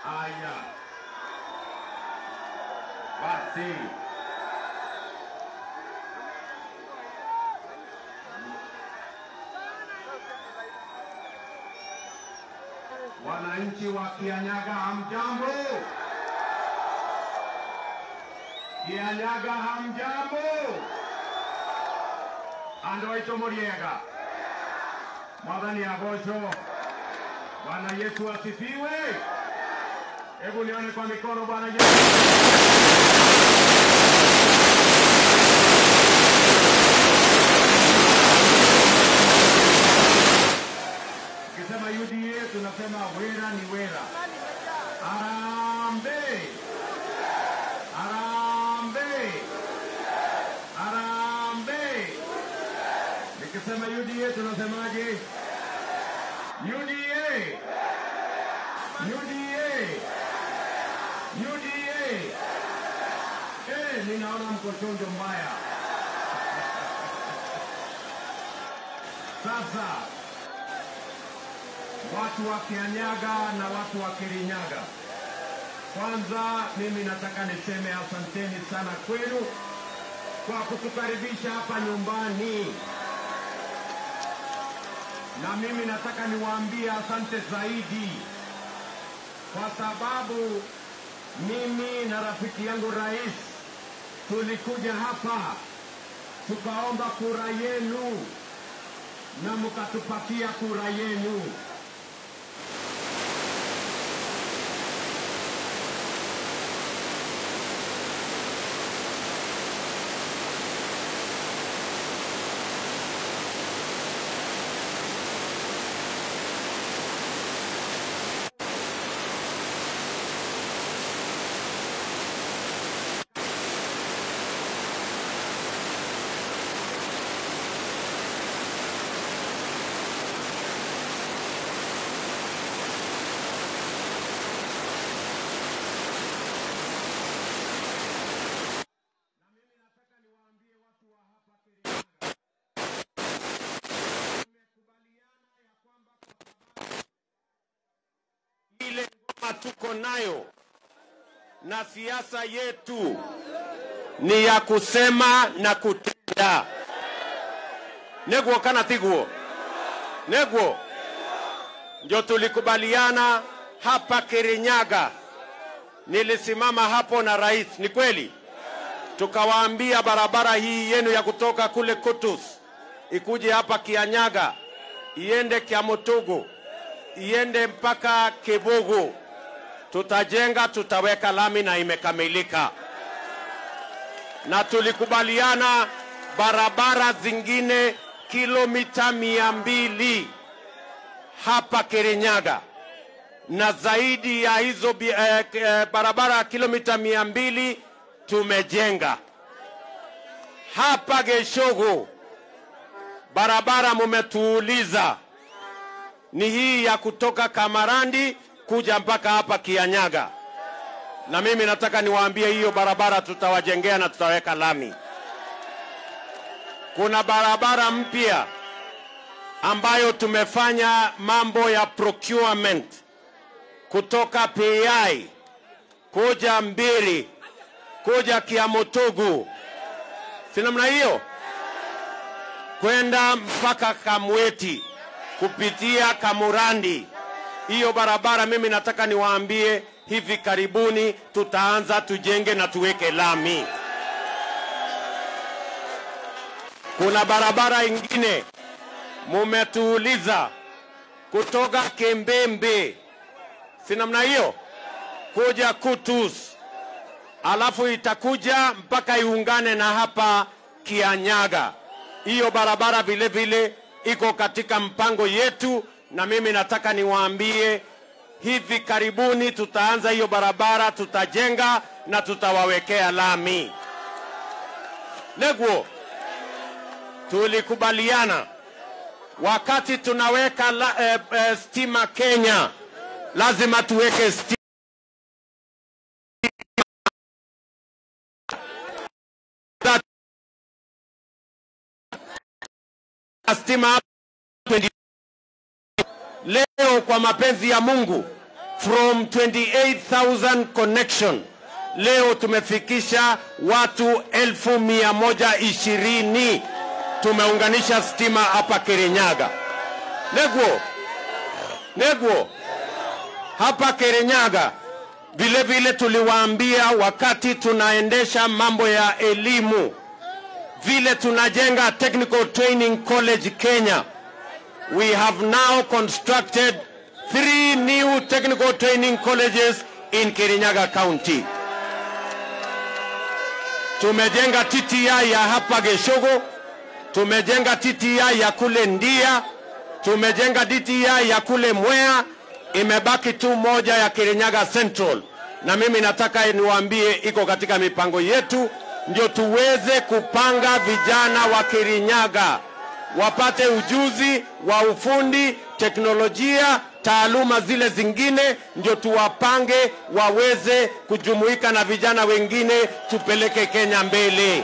Haya basi, wananchi wa Kianyaga hamjambo? Kianyaga hamjambo? Andũ aitũ mũrĩega, mwathani agocwo. Bwana Yesu asifiwe. Hebu nione kwa mikono Bwana Yesu. Ukisema UDA tunasema wera ni wera. Harambee! Harambee! Harambee! Nikisema UDA tunasemaje? UDA! UDA! UDA! Eh, ninaona mko chonjo mbaya. Sasa watu wa Kianyaga na watu wa Kirinyaga, kwanza mimi nataka niseme asanteni sana kwenu kwa kutukaribisha hapa nyumbani, na mimi nataka niwaambie asante zaidi kwa sababu mimi na rafiki yangu rais tulikuja hapa tukaomba kura yenu na mkatupatia kura yenu. ile ngoma tuko nayo na siasa yetu ni ya kusema na kutenda. Neguo kana tiguo? Neguo ndio tulikubaliana hapa Kirinyaga. Nilisimama hapo na rais, ni kweli, tukawaambia barabara hii yenu ya kutoka kule Kutus ikuje hapa Kianyaga, iende Kiamutugu, iende mpaka Kibugu. Tutajenga, tutaweka lami na imekamilika, na tulikubaliana barabara zingine kilomita mia mbili hapa Kirinyaga na zaidi ya hizo bi- eh, eh, barabara kilomita mia mbili tumejenga hapa Geshogo. Barabara mumetuuliza ni hii ya kutoka Kamarandi kuja mpaka hapa Kianyaga, na mimi nataka niwaambie hiyo barabara tutawajengea na tutaweka lami. Kuna barabara mpya ambayo tumefanya mambo ya procurement kutoka PI kuja Mbiri kuja Kiamutugu, si namna hiyo, kwenda mpaka Kamweti kupitia Kamurandi. Hiyo barabara mimi nataka niwaambie, hivi karibuni tutaanza tujenge na tuweke lami. Kuna barabara ingine mumetuuliza kutoka Kembembe, si namna hiyo, kuja Kutus, alafu itakuja mpaka iungane na hapa Kianyaga. Hiyo barabara vile vile iko katika mpango yetu, na mimi nataka niwaambie hivi karibuni tutaanza hiyo barabara, tutajenga na tutawawekea lami. Neguo, tulikubaliana wakati tunaweka la, eh, eh, stima Kenya, lazima tuweke stima stima hapa 20. Leo kwa mapenzi ya Mungu from 28,000 connection leo tumefikisha watu elfu mia moja ishirini tumeunganisha stima hapa Kirinyaga. Negwo, Negwo, hapa Kirinyaga vile vile tuliwaambia wakati tunaendesha mambo ya elimu, vile tunajenga Technical Training College Kenya, we have now constructed three new technical training colleges in Kirinyaga County. Tumejenga TTI ya hapa Geshogo, tumejenga TTI ya kule Ndia, tumejenga DTI ya kule Mwea, imebaki tu moja ya Kirinyaga Central, na mimi nataka niwaambie iko katika mipango yetu, ndio tuweze kupanga vijana wa Kirinyaga wapate ujuzi wa ufundi, teknolojia, taaluma zile zingine, ndio tuwapange waweze kujumuika na vijana wengine, tupeleke Kenya mbele.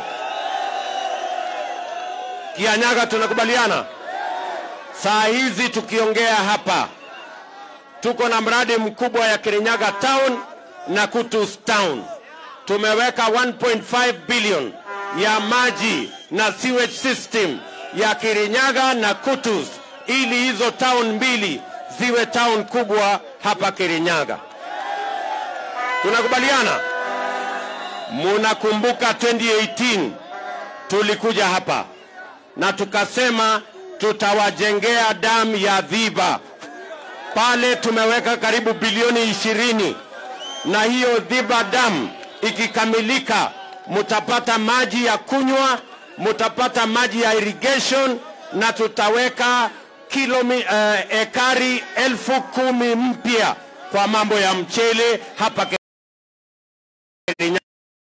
Kianyaga, tunakubaliana? Saa hizi tukiongea hapa, tuko na mradi mkubwa ya Kirinyaga Town na Kutus Town. Tumeweka 1.5 billion ya maji na sewage system ya Kirinyaga na Kutus ili hizo town mbili ziwe town kubwa hapa Kirinyaga. Tunakubaliana? Munakumbuka 2018 tulikuja hapa na tukasema tutawajengea damu ya Dhiba pale, tumeweka karibu bilioni ishirini na hiyo Dhiba damu ikikamilika, mutapata maji ya kunywa, mutapata maji ya irrigation na tutaweka kilomi, uh, ekari elfu kumi mpya kwa mambo ya mchele hapa Kirinyaga.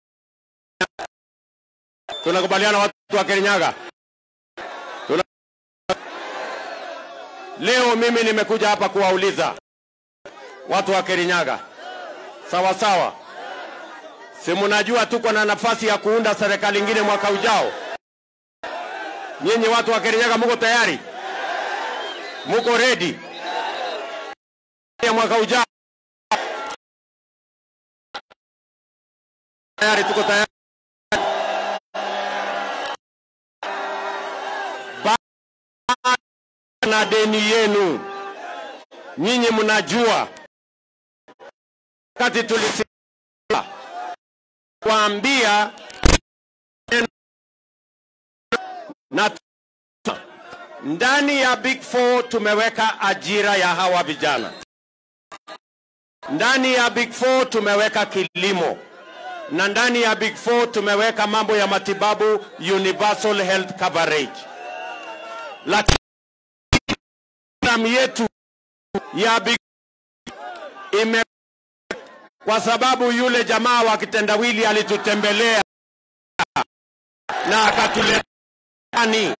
Tunakubaliana watu wa Kirinyaga? Tuna... Leo mimi nimekuja hapa kuwauliza watu wa Kirinyaga, sawa sawa, si mnajua tuko na nafasi ya kuunda serikali ingine mwaka ujao? Nyinyi watu wa Kirinyaga muko tayari? Muko ready ya mwaka ujao? Tayari, tuko tayari. na deni yenu. Nyinyi mnajua wakati tulisema kuambia na ndani ya Big Four tumeweka ajira ya hawa vijana. Ndani ya Big Four tumeweka kilimo na ndani ya Big Four tumeweka mambo ya matibabu, universal health coverage. Lakini programu yetu ya Big ime kwa sababu yule jamaa wa kitendawili alitutembelea na akatuletani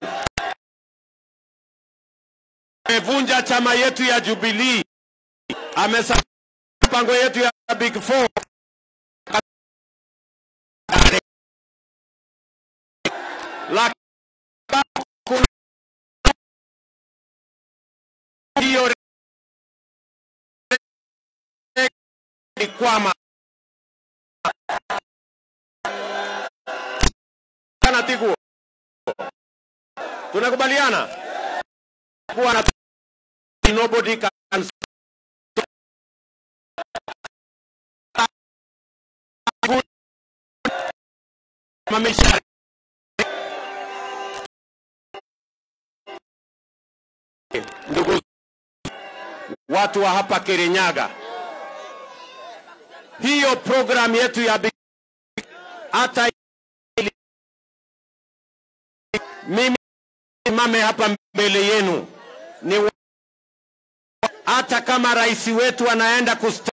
amevunja chama yetu ya Jubilee, amesa mpango yetu ya Big Four hiyo kwama kana tiku tunakubaliana kuwa na nobody can mamisha ndugu watu wa hapa Kirinyaga, hiyo program yetu ya Big hata ili- mimi simame hapa mbele yenu ni wa- hata kama rais wetu anaenda kustaafu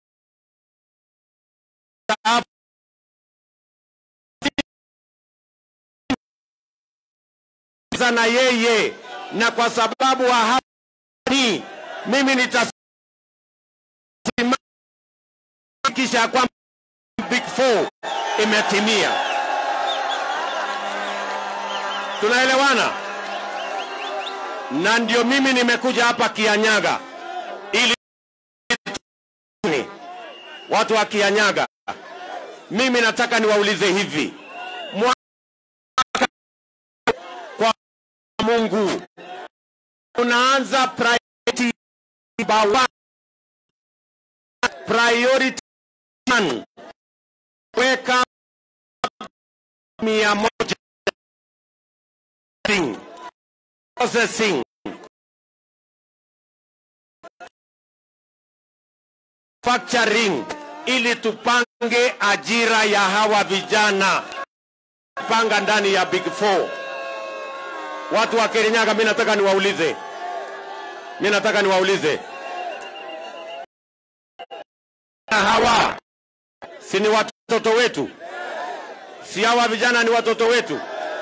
na yeye, na kwa sababu wa hapa ni mimi nitasimama kisha kwamba Big Four imetimia. Tunaelewana? Na ndio mimi nimekuja hapa Kianyaga ili watu wa Kianyaga, mimi nataka niwaulize hivi, mwaka kwa Mungu unaanza priority number one, priority one, weka mia moja processing manufacturing ili tupange ajira ya hawa vijana panga ndani ya big four. Watu wa Kirinyaga, mi nataka niwaulize, mi nataka niwaulize hawa si ni watoto wetu? Si hawa vijana ni watoto wetu?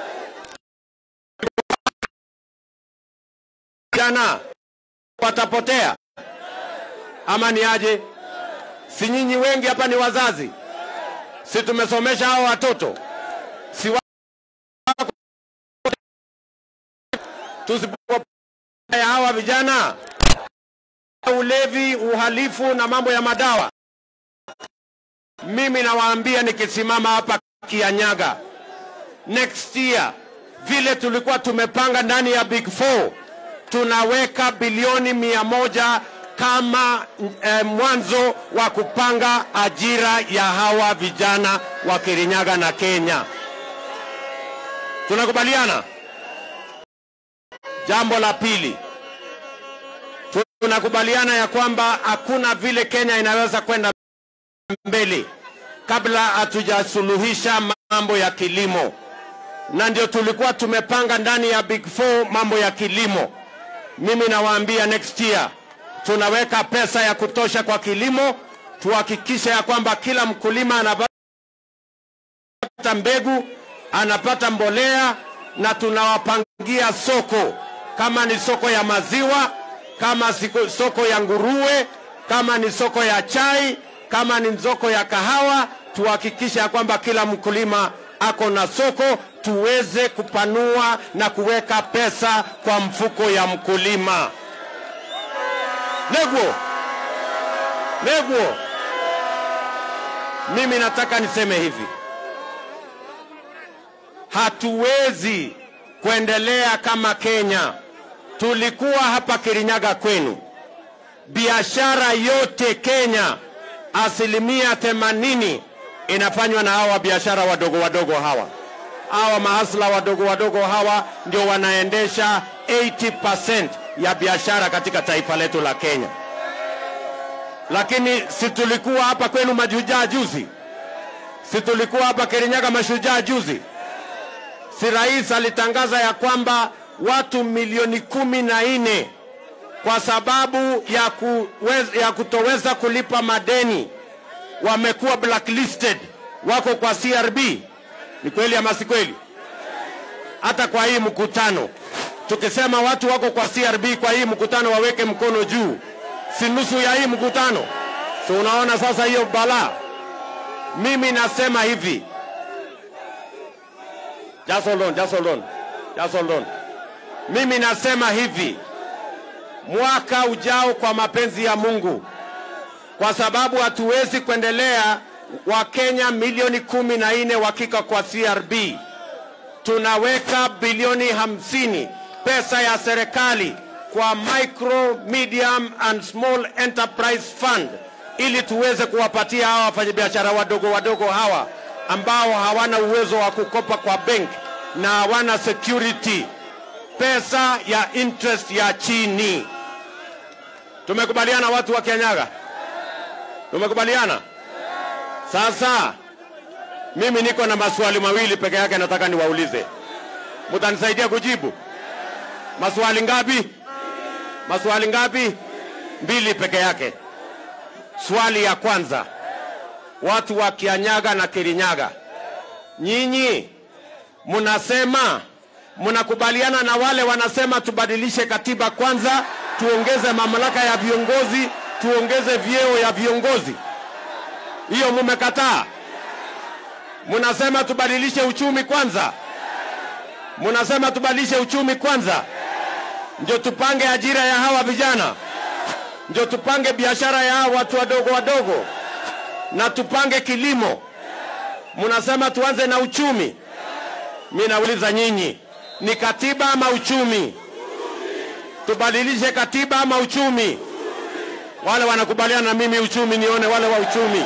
Vijana watapotea ama ni aje? Si nyinyi wengi hapa ni wazazi? Si tumesomesha hao watoto? Si wa... tusipoya hawa vijana ulevi, uhalifu na mambo ya madawa, mimi nawaambia nikisimama hapa Kianyaga next year, vile tulikuwa tumepanga ndani ya Big Four, tunaweka bilioni mia moja kama eh, mwanzo wa kupanga ajira ya hawa vijana wa Kirinyaga na Kenya. Tunakubaliana? Jambo la pili, tunakubaliana ya kwamba hakuna vile Kenya inaweza kwenda mbele kabla hatujasuluhisha mambo ya kilimo, na ndio tulikuwa tumepanga ndani ya Big Four mambo ya kilimo. Mimi nawaambia next year tunaweka pesa ya kutosha kwa kilimo, tuhakikishe ya kwamba kila mkulima anapata mbegu, anapata mbolea, na tunawapangia soko, kama ni soko ya maziwa, kama siko, soko ya nguruwe, kama ni soko ya chai, kama ni soko ya kahawa, tuhakikishe ya kwamba kila mkulima ako na soko, tuweze kupanua na kuweka pesa kwa mfuko ya mkulima. Neguo, Neguo, mimi nataka niseme hivi, hatuwezi kuendelea kama Kenya. Tulikuwa hapa Kirinyaga kwenu, biashara yote Kenya asilimia themanini inafanywa na hawa biashara wadogo wadogo hawa hawa mahasla wadogo wadogo hawa ndio wanaendesha 80% ya biashara katika taifa letu la Kenya. Lakini si tulikuwa hapa kwenu mashujaa juzi? Si tulikuwa hapa Kirinyaga mashujaa juzi? Si rais alitangaza ya kwamba watu milioni kumi na nne kwa sababu ya, kuweza, ya kutoweza kulipa madeni wamekuwa blacklisted, wako kwa CRB. Ni kweli ama si kweli? Hata kwa hii mkutano tukisema watu wako kwa CRB kwa hii mkutano waweke mkono juu, si nusu ya hii mkutano? Si unaona sasa hiyo balaa? Mimi nasema hivi, just hold on, just hold on, just hold on. Mimi nasema hivi, mwaka ujao, kwa mapenzi ya Mungu, kwa sababu hatuwezi kuendelea Wakenya milioni kumi na nne wakika kwa CRB, tunaweka bilioni hamsini pesa ya serikali kwa micro medium and small enterprise fund ili tuweze kuwapatia hawa wafanyabiashara wadogo wadogo hawa ambao hawana uwezo wa kukopa kwa bank na hawana security pesa ya interest ya chini. Tumekubaliana watu wa Kianyaga? Tumekubaliana? Sasa mimi niko na maswali mawili peke yake nataka niwaulize. Mtanisaidia kujibu? Maswali ngapi? Maswali ngapi? Mbili peke yake. Swali ya kwanza, watu wa Kianyaga na Kirinyaga, nyinyi mnasema mnakubaliana na wale wanasema tubadilishe katiba kwanza, tuongeze mamlaka ya viongozi, tuongeze vyeo ya viongozi. Hiyo mumekataa. Mnasema tubadilishe uchumi kwanza, mnasema tubadilishe uchumi kwanza, ndio tupange ajira ya hawa vijana, ndio tupange biashara ya hawa watu wadogo wadogo. na tupange kilimo. Mnasema tuanze na uchumi. Mi nauliza nyinyi, ni katiba ama uchumi? Tubadilishe katiba ama uchumi? Wale wanakubaliana na mimi uchumi, nione wale wa uchumi.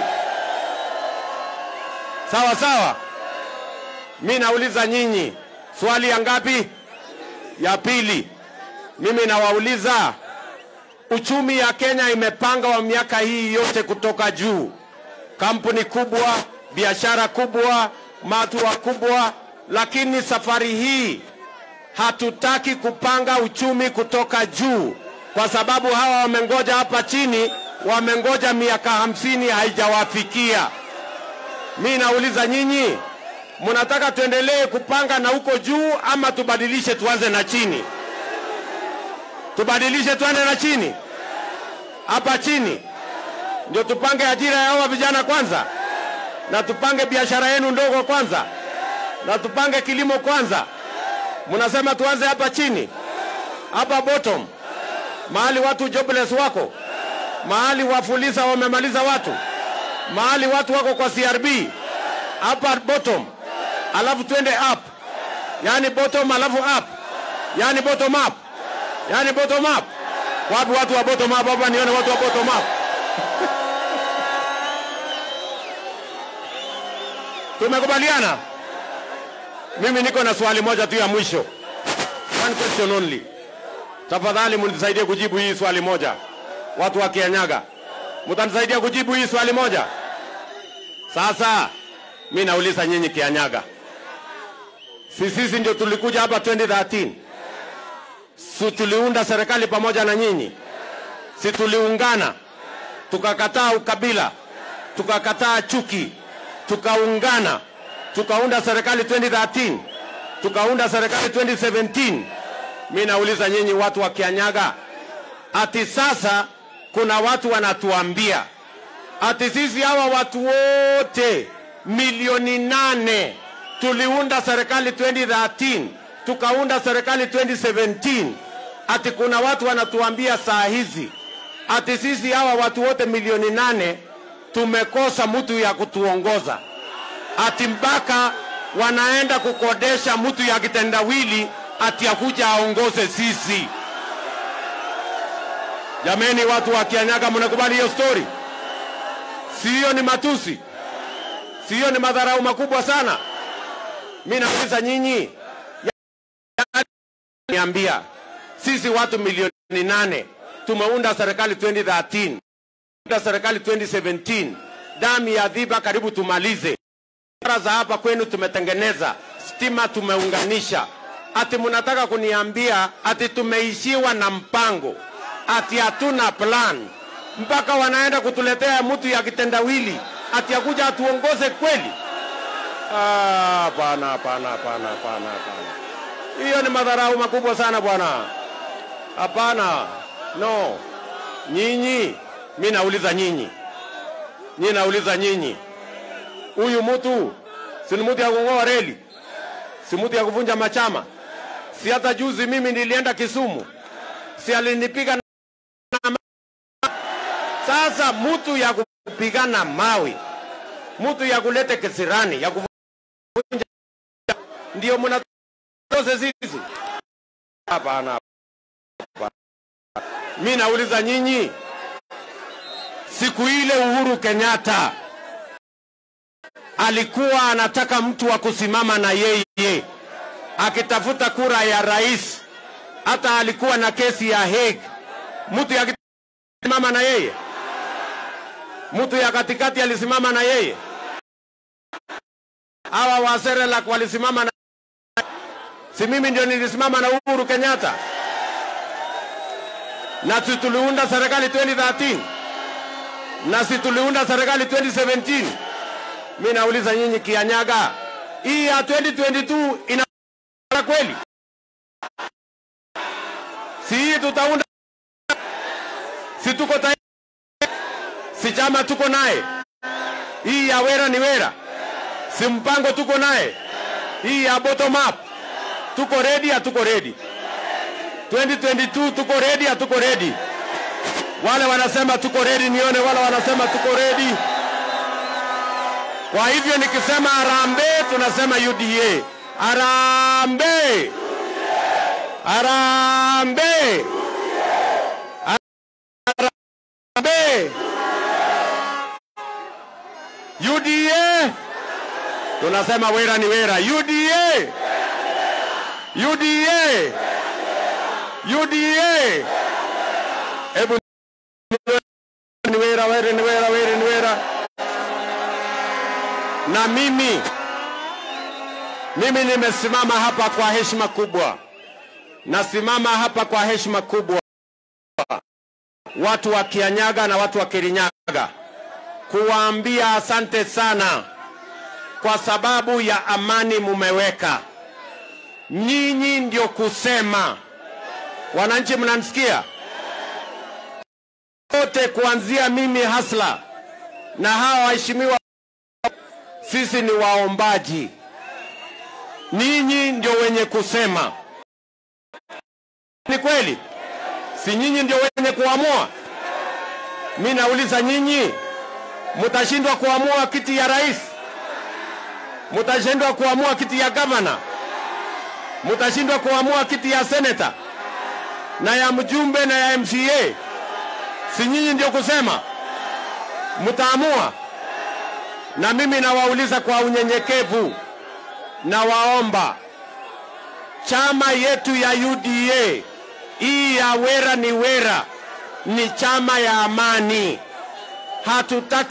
Sawa sawa. Mi nauliza nyinyi, swali ya ngapi? Ya pili. Mimi nawauliza, uchumi ya Kenya imepanga wa miaka hii yote kutoka juu, kampuni kubwa, biashara kubwa, watu wakubwa, lakini safari hii hatutaki kupanga uchumi kutoka juu, kwa sababu hawa wamengoja hapa chini, wamengoja miaka hamsini haijawafikia. Mi nauliza nyinyi, mnataka tuendelee kupanga na huko juu ama tubadilishe tuanze na chini? Tubadilishe tuanze na chini, hapa chini ndio tupange ajira ya hawa vijana kwanza, na tupange biashara yenu ndogo kwanza, na tupange kilimo kwanza. Mnasema tuanze hapa chini, hapa bottom, mahali watu jobless wako, mahali wafulisa wamemaliza watu, mahali watu wako kwa CRB, hapa bottom, alafu twende up, yani bottom alafu up, yani bottom up, yani bottom up. Wapi watu wa bottom up hapa? Nione watu wa bottom up. Tumekubaliana? Mimi niko na swali moja tu ya mwisho, one question only. Tafadhali mnisaidie kujibu hii swali moja, watu wa Kianyaga, mtanisaidia kujibu hii swali moja. Sasa mi nauliza nyinyi Kianyaga, si sisi ndio tulikuja hapa 2013 si tuliunda serikali pamoja na nyinyi? Si tuliungana tukakataa ukabila, tukakataa chuki, tukaungana tukaunda serikali 2013 tukaunda serikali 2017. Mi nauliza nyinyi watu wa Kianyaga, ati sasa kuna watu wanatuambia ati sisi hawa watu wote milioni nane tuliunda serikali 2013 tukaunda serikali 2017, ati kuna watu wanatuambia saa hizi ati sisi hawa watu wote milioni nane tumekosa mtu ya kutuongoza ati mpaka wanaenda kukodesha mtu ya kitendawili ati akuja aongoze sisi. Jameni, watu wa Kianyaga, mnakubali hiyo stori? Si hiyo ni matusi? Si hiyo ni madharau makubwa sana? Mi nauliza nyinyi, niambia sisi watu milioni nane tumeunda serikali 2013 unda serikali 2017 damu ya dhiba karibu tumalize barabara za hapa kwenu tumetengeneza, stima tumeunganisha, ati mnataka kuniambia ati tumeishiwa na mpango, ati hatuna plan, mpaka wanaenda kutuletea mtu ya kitendawili ati akuja atuongoze kweli? Ah, Hapana, hapana, hapana, hapana, hapana. Hiyo ni madharau makubwa sana bwana. Hapana, no. Nyinyi, mi nauliza nyinyi, nyinyi nauliza nyinyi huyu mtu si ni mtu ya kung'oa reli, si mtu ya kuvunja machama. Si hata juzi mimi nilienda Kisumu, si alinipiga na ma- sasa mtu ya kupigana mawe, mtu ya kulete kisirani, ya kuvunja, ndio mnatose sisi? Hapana, hapana. Mi nauliza nyinyi, siku ile Uhuru Kenyatta alikuwa anataka mtu wa kusimama na yeye akitafuta kura ya rais. Hata alikuwa na kesi ya Hague, mtu ya kusimama na yeye, mtu ya katikati alisimama na yeye, hawa wa Serelak walisimama na si mimi ndio nilisimama na Uhuru Kenyatta, na si tuliunda serikali 2013 na si tuliunda serikali 2017 mi nauliza nyinyi Kianyaga, hii ya 2022 ina kweli? Si hii tutaunda, si tuko tayari, si chama tuko naye, hii ya wera ni wera, si mpango tuko naye, hii ya bottom up tuko ready, hatuko ready? 2022 tuko ready, hatuko ready? Wale wanasema tuko ready, nione wale wanasema tuko ready. Kwa hivyo nikisema harambee, tunasema UDA. Harambee, harambee, harambee. UDA tunasema wera ni wera. UDA, UDA, UDA. Hebu ni wera, wera, ni wera, wera, ni wera. Na mimi mimi nimesimama hapa kwa heshima kubwa, nasimama hapa kwa heshima kubwa, watu wa Kianyaga na watu wa Kirinyaga, kuwaambia asante sana kwa sababu ya amani mumeweka. Nyinyi ndio kusema, wananchi, mnanisikia wote, kuanzia mimi hasla na hawa waheshimiwa, sisi ni waombaji, ninyi ndio wenye kusema. Ni kweli? Si nyinyi ndio wenye kuamua? Mi nauliza nyinyi, mutashindwa kuamua kiti ya rais? Mutashindwa kuamua kiti ya gavana? Mutashindwa kuamua kiti ya seneta na ya mjumbe na ya MCA? Si nyinyi ndio kusema? Mutaamua? Na mimi nawauliza kwa unyenyekevu, nawaomba chama yetu ya UDA hii ya wera ni wera, ni chama ya amani. Hatutaki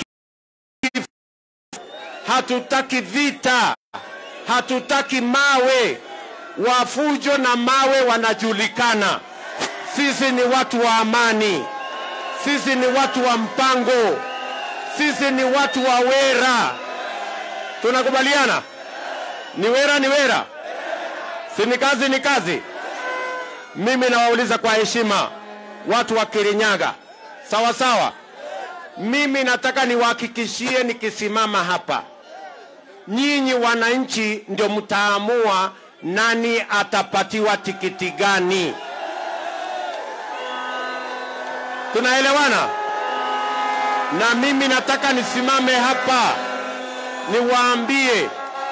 hatutaki vita, hatutaki mawe. Wafujo na mawe wanajulikana. Sisi ni watu wa amani, sisi ni watu wa mpango, sisi ni watu wa wera. Tunakubaliana? Ni wera, ni wera, si ni kazi, ni kazi. Mimi nawauliza kwa heshima watu wa Kirinyaga, sawa sawa. Mimi nataka niwahakikishie, nikisimama hapa, nyinyi wananchi ndio mtaamua nani atapatiwa tikiti gani. Tunaelewana? Na mimi nataka nisimame hapa niwaambie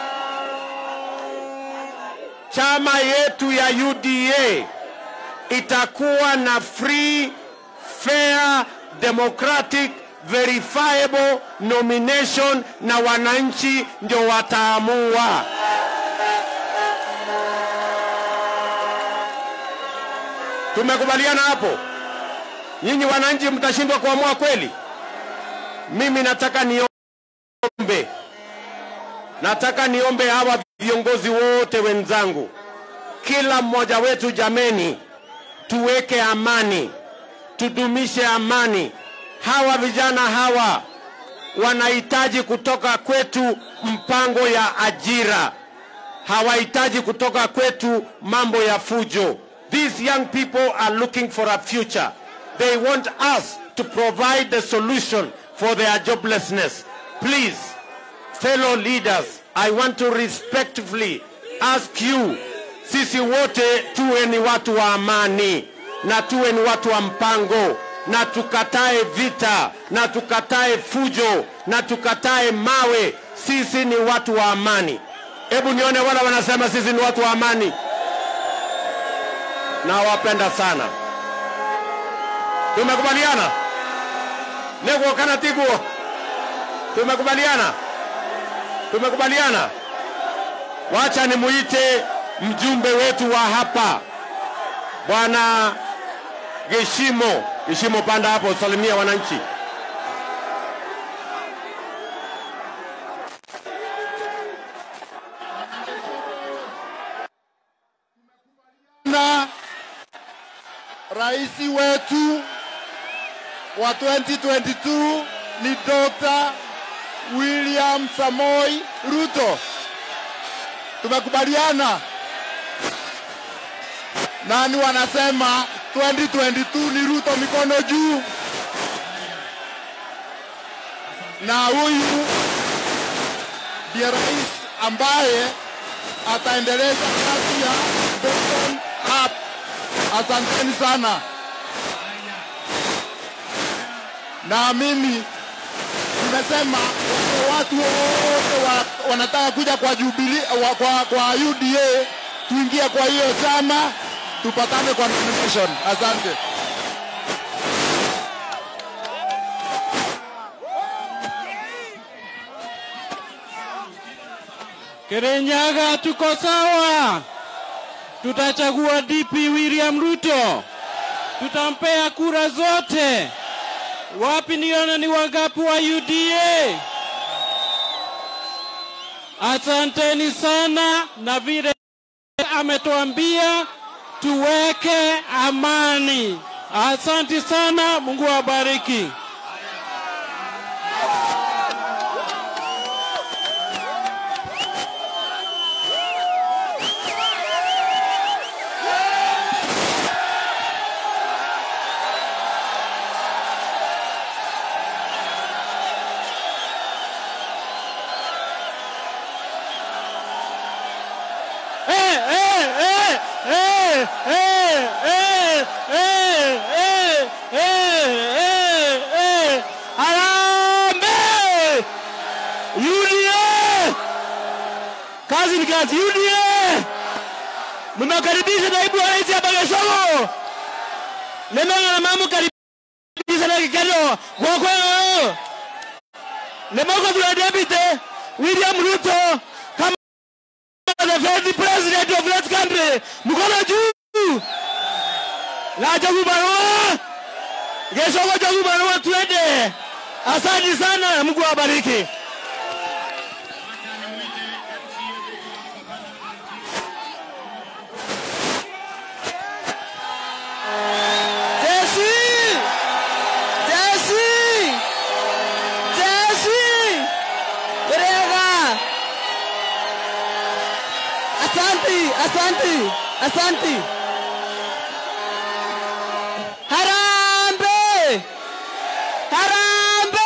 chama yetu ya UDA itakuwa na free, fair, democratic, verifiable nomination na wananchi ndio wataamua. Tumekubaliana hapo? Nyinyi wananchi mtashindwa kuamua kweli? Mimi nataka niombe, nataka niombe hawa viongozi wote wenzangu, kila mmoja wetu, jameni, tuweke amani, tudumishe amani. Hawa vijana hawa wanahitaji kutoka kwetu mpango ya ajira, hawahitaji kutoka kwetu mambo ya fujo. These young people are looking for a future. They want us to provide the solution for their joblessness. Please, fellow leaders, I want to respectfully ask you, sisi wote tuwe ni watu wa amani na tuwe ni watu wa mpango na tukatae vita na tukatae fujo na tukatae mawe. Sisi ni watu wa amani. Hebu nione wala wanasema sisi ni watu wa amani. Nawapenda sana. Tumekubaliana nego kana tiguo, tumekubaliana, tumekubaliana. Wacha nimuite mjumbe wetu wa hapa bwana Geshimo. Geshimo, panda hapo usalimia wananchi. na rais wetu wa 2022 ni Dr. William Samoi Ruto. Tumekubaliana. Nani wanasema 2022 ni Ruto, mikono juu. Na huyu ndiye rais ambaye ataendeleza kazi ya bottom up. Asanteni sana. Naamini amesema wale watu wote wa, wanataka kuja kwa Jubilee wa, kwa, kwa UDA tuingie kwa hiyo chama tupatane kwa nomination. Asante. Kirinyaga tuko sawa, tutachagua DP William Ruto, tutampea kura zote. Wapi niona ni wangapi wa UDA? Asanteni sana, na vile ametuambia tuweke amani. Asanti sana, Mungu awabariki. Eh, eh, eh, eh, eh, eh, eh, eh, eh, eh, eh. Harambee! UDA! Kazi ni kazi. UDA! Mmekaribisha naibu wa rais hapa Geshogo. Lemanga na mamu karibisha na kikendo. Gwakwe. Lemanga tuna deputy William Ruto kama the first president of that country. Mkono juu. Na jagu barua. Geshogo jagu barua twende. Asante sana na Mungu awabariki. Jesse! Jesse! Jesse! Gerega! Asante, asante, asante. Harambe! Harambe!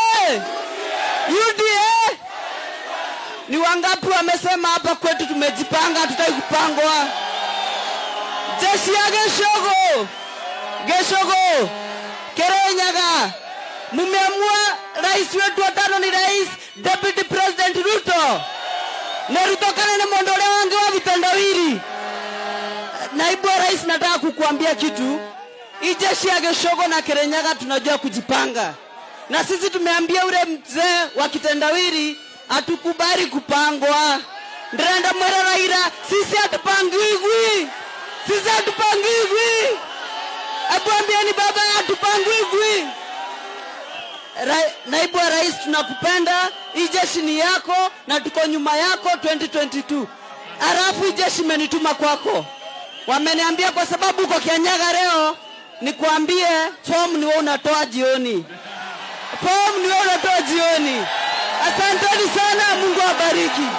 UDA! Ni wangapi wamesema hapa kwetu tumejipanga, hatutaki kupangwa? Jeshi ya Geshogo! Geshogo, Kerenyaga, mumeamua rais wetu wa tano ni rais Deputy President Ruto na Ruto kana ni mondole wange wa vitendawili. Naibu wa rais, nataka kukuambia kitu. Hii jeshi ya Geshogo na Kerenyaga tunajua kujipanga, na sisi tumeambia ule mzee wa kitendawili hatukubali kupangwa. Ndrenda mwera Raila, sisi hatupangwigwi, sisi hatupangwigwi. Hebu ambieni baba hatupangwigwi. Ra, naibu wa rais tunakupenda, hii jeshi ni yako na tuko nyuma yako 2022. Halafu hii jeshi imenituma kwako, wameniambia kwa sababu uko Kianyaga leo, nikuambie fomu ni wewe unatoa jioni, fomu ni wewe unatoa jioni. Asanteni sana, Mungu awabariki.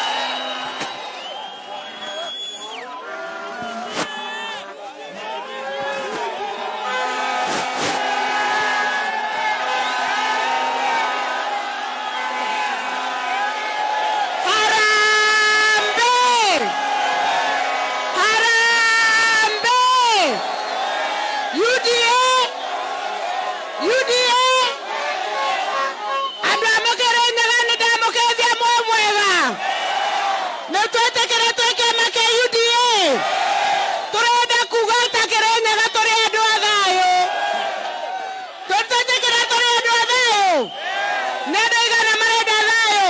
Harambe! Harambe! UDA! UDA! Andũ a mũkĩrĩnyaga nĩ ndamũkĩithia mwe mwega nĩ twĩtĩkĩre twĩ kĩama kĩa UDA tũrenda kuga ta kĩrĩnyaga tũrĩ andũ a thayũ tũtĩtĩkĩre tũrĩ andũ a thayũ nĩ andũ aigana marenda thayũ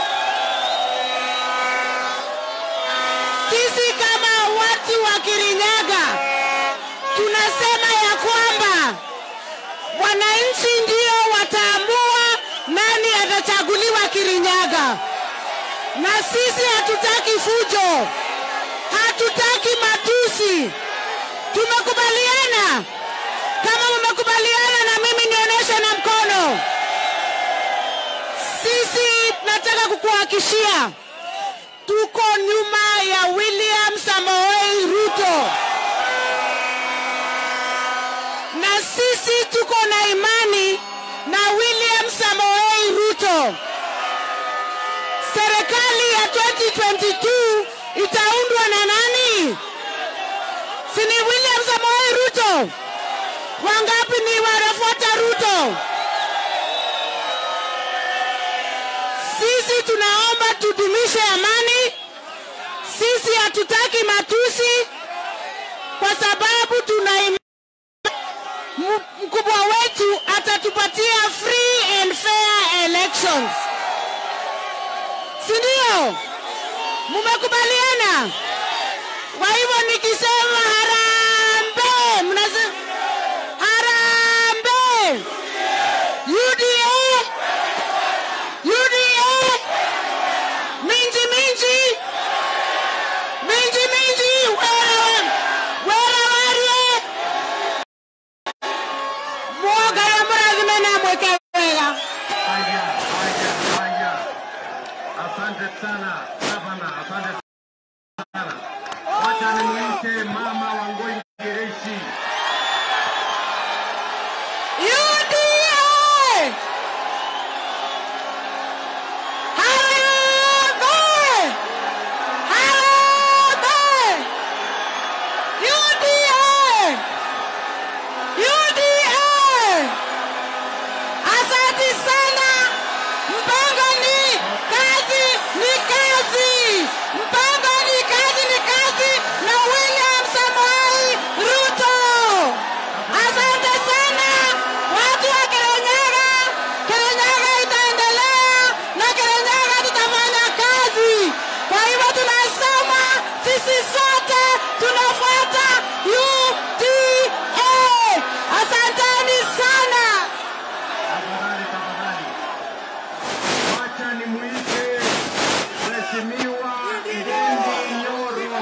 sisi kama watu wa Kirinyaga tunasema ya kwamba wananchi ndio wataamua nani atachaguliwa Kirinyaga, na sisi hatutaki fujo, hatutaki matusi. Tumekubaliana. Kama mmekubaliana na mimi, nionyeshe na mkono. Sisi nataka kukuhakishia tuko nyuma ya William Samoei Ruto, na sisi tuko na imani na William Samoei Ruto. Serikali ya 2022 itaundwa na nani? Si ni William Samoei Ruto? Wangapi ni wanafuata Ruto? tunaomba tudumishe amani. Sisi hatutaki matusi, kwa sababu tuna im- M- mkubwa wetu atatupatia free and fair elections, si ndio? Mumekubaliana? Kwa hivyo nikisema harambee, mnasema harambee, UDA, UDA, minji minji, minji minji, wera wera warie, mwoga ya murathime na mweke wega. Haya, haya, haya. Asante sana gavana, asante sana. Wacha nimwite mama Wangoi Gereshi. UDA! Harambee! Harambee! UDA! UDA! Asante sana. Mpango ni kazi ni kazi. Mpango ni kazi ni kazi na William Samoei Ruto. Asante sana watu wa Kirinyaga. Kirinyaga itaendelea na Kirinyaga tutafanya kazi. Kwa hivyo tunasema sisi sote tunafuata UDA. Asanteni sana. Tafadhali, tafadhali. Wacha nimwite Mheshimiwa Ndindi Nyoro.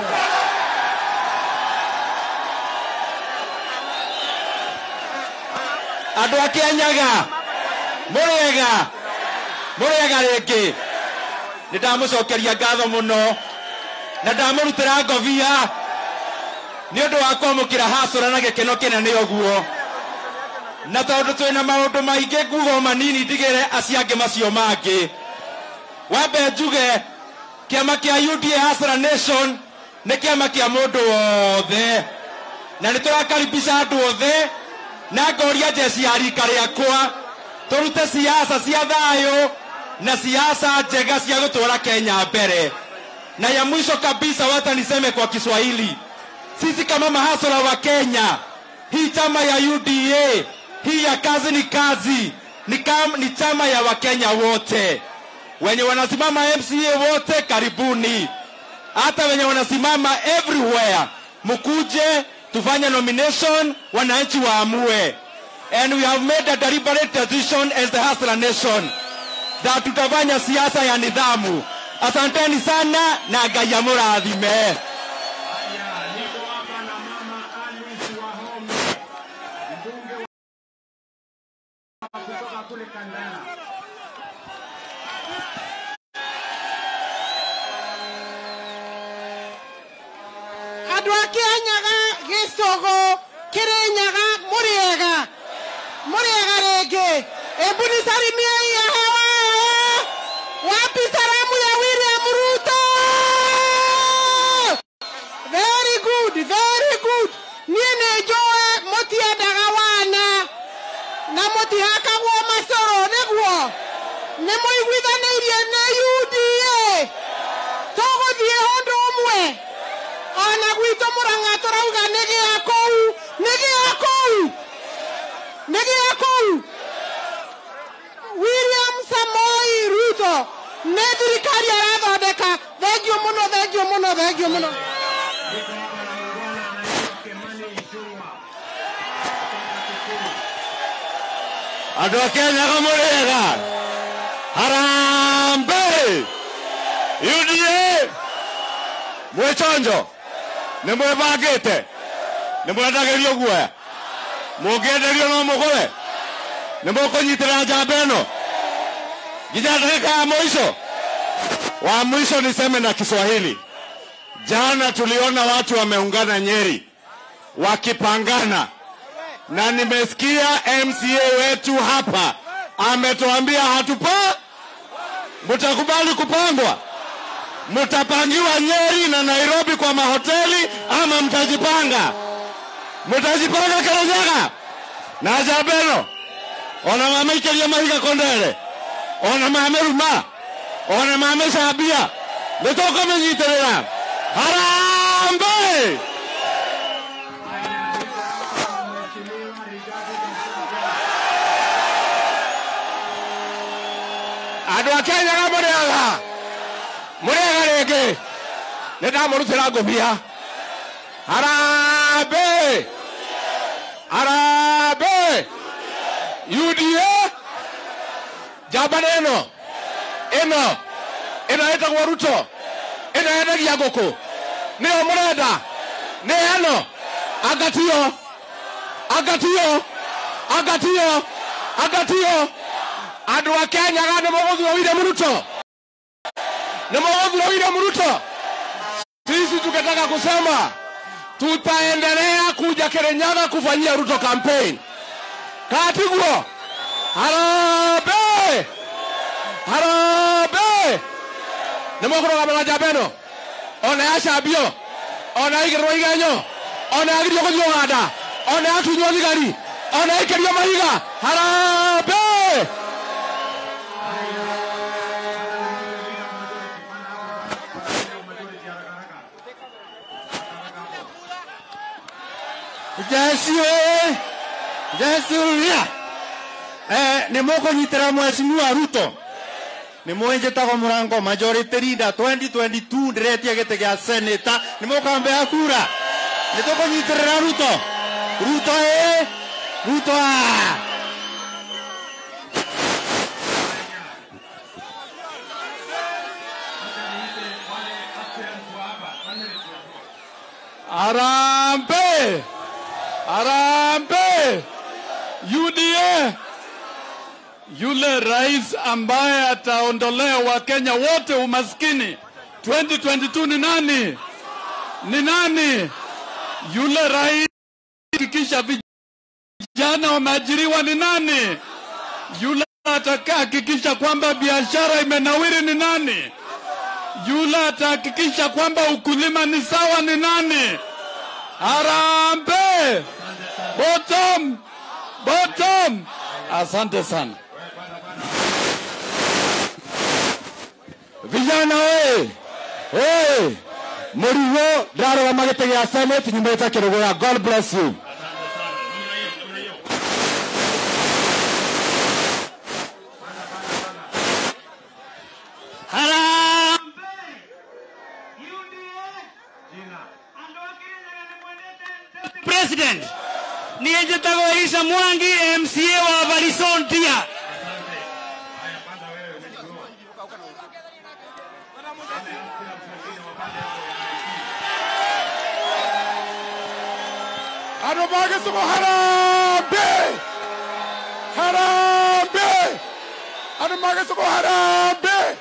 andå a kä anyaga må rega må rega rä ngä nä ndamå cokeria ngatho må no na ndamå rutä ra ngobia nä å ndå wa kwamå kä ra hacåra na gä keno kä nene å guo na tondå twä na maå ndå maingä ngugo manini ndigä re aciangä macio mangä wambe njuge kä ama kä a uda hacåra nation nä kä ama kä a må ndå wothe na nä tå rakaribisha andå othe na ngoria jeci ya rika rĩakwa tũrute siasa cia thayũ na siasa njega cia gũtwara Kenya mbere. Na ya mwisho kabisa, wacha niseme kwa Kiswahili, sisi kama mahasura wa Kenya, hii chama ya UDA hii ya kazi ni kazi ni, kam, ni chama ya Wakenya wote wenye wanasimama MCA wote, karibuni hata wenye wanasimama everywhere, mkuje tufanye nomination, wananchi waamue. And we have made a deliberate decision as the Hustler Nation that tutafanya siasa ya nidhamu. Asanteni sana na Ngai amurathime. Haya, niko hapa na mama Alice Wahome, mbunge wa kutoka kule Kandara. andå a kä anyaga gä cogo kä rä nyaga må rä ega må rä ega rä ngä embu ni salimia ya hewa wapi salamu ya william ruto very good very good niä nä njåe må tiendaga wana na må tihakagwo macoro nä guo nä må iguithanä irie nä uda tågå thiä å ndå å mwe ona gwitå må ranga tå rauga nä gä a kåu nä gä a kåu nä gä a kåu william samoi ruto nä thirikari arathondeka thengio må no thengio må no thengio må no Niko hapa na muungwana anaitwa Kimani Ichung'wa kutoka Kikuyu. Andå a Kenyaga må rä ega harambe UDA mwä conjo nä mwä bangä te nä mwendagä rio guoya må ngä enderio no må gå nä må kå nyitä ra njamba ä no nginya ndagä ya mwisho wa mwisho niseme na Kiswahili. Jana tuliona watu wameungana Nyeri wakipangana na nimesikia MCA wetu hapa ametuambia hatupa, mtakubali kupangwa, mtapangiwa Nyeri na Nairobi kwa mahoteli ama mtajipanga? Mtajipanga Kirinyaga na Jabeno ona mama ikeria mahiga kondere ona mame ruma ona mamecambia nä tå kå mä nyitä rä ra harambe andå a kenyaga må rä aga må rä aga rä ngä nä ndamå rutä ra ngå bia harambe harambe uda njamba nä ä no ä no ä no ĩtagwo ruto ä no yendagia ngå kå nä yo må renda nä eno angatio angatio angatio angatio andå a kenyaga nä må thura wire muruto nä må thura wire muruto sisi tukitaka kusema tutaendelea kuja kirinyaga kufanyia ruto campaign katiguo harambe harambe nä måkårågamä njamba ä no ona yacambio ona yaigä rä rwo igenyo ona yagirio gå thiä ganda ona yatunywo thigari ona yaikärio mahiga harambe Jeshi oye! Jeshi uria! Eh, nä må kå nyitä ra mwecimiwa ruto nä mwä njä tagwo må rango majority leader 2022 ndä retie gä tä gä a senata nä må kambea kura nä tå kå nyitä rä ra ruto ruto ä ruto a Arambe! Arambe! UDA! Yule rais ambaye ataondolea Wakenya wote umaskini 2022 ni nani? Ni nani? Yule rais hakikisha vijana wameajiriwa ni nani? Yule atakayehakikisha kwamba biashara imenawiri ni nani? Yule atahakikisha kwamba ukulima ni sawa ni nani? Harambe! Bottom! Bottom! Asante sana. vijana oye oye må rigo ndarå gama gä tä gä a senate nyumä te kä rå gå ya god bless you Harambe! president niä njätagwo isa mwangi mca wa barisontia andå magä cågo harambe harambe andå magä cågo harambe